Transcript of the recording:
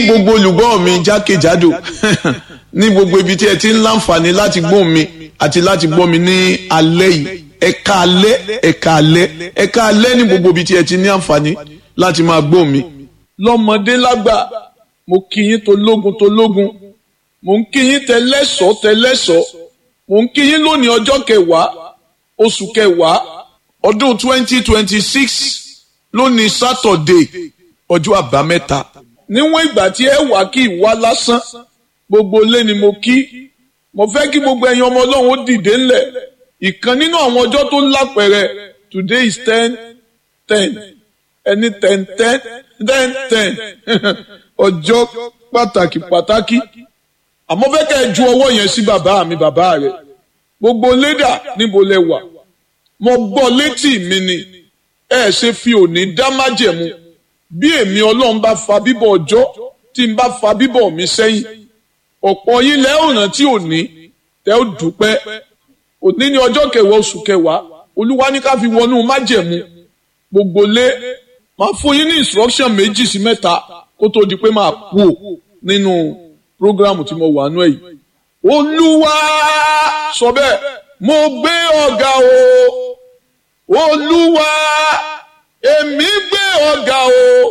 gbogbo olùgbọ́ mi jákèjádò ní gbogbo ibi tí ẹ ti ń láǹfààní láti gbọ́ mi àti láti gbọ́ mi ní alẹ́ yìí ẹ̀ka alẹ́ ẹ̀ka alẹ́ ẹ̀ka alẹ́ ní gbogbo ibi tí ẹ ti ní àǹfààní láti máa gbọ́ mi. lọ́mọdé lágbà mo kí yín tológun tológun mo ń kí yín tẹlẹ́sọ̀ tẹlẹ́sọ̀ mo ń kí yín lónìí ọjọ́ kẹwàá oṣù kẹwàá ọdún twenty twenty six lónìí sátọ̀dé ọjọ́ àbámẹ́ta níwọ̀n ìgbà tí ẹ wà kí ìwà lásán gbogbo ilé ni mo kí mo fẹ́ kí gbogbo ẹ̀yin ọmọ ọlọ́run ó dìde ńlẹ̀ ìkan nínú àwọn ọjọ́ tó lápẹẹrẹ today is ten ten ẹni ten ten ten ten ọjọ́ pàtàkì pàtàkì àmọ́ fẹ́ kẹ́ ẹ ju ọwọ́ yẹn sí bàbá mi bàbá rẹ̀ gbogbo lédà níbo lẹ wà mo gbọ́ létí mi ni ẹ ṣe fi òní dá májẹ̀mú bí èmi ọlọ́run bá fa bíbọ̀ ọjọ́ tí n bá fa bíbọ̀ mi sẹ́yìn ọ̀pọ̀ yín lẹ́ ọ̀ràn tí ò ní tẹ́ ó dúpẹ́ òní ní ọjọ́ kẹwàá oṣù kẹwàá olúwa ní ká fi wọnú májẹ̀mú gbogbo lé máa fún yín ní instruction méjì sí mẹ́ta kó tó di pé máa kú ò nínú prógrámù tí mo wà nú ẹ̀ yìí olúwa sọ bẹ́ẹ̀ mo gbé ọ̀gá o olúwa èmi gbé ọ̀gá o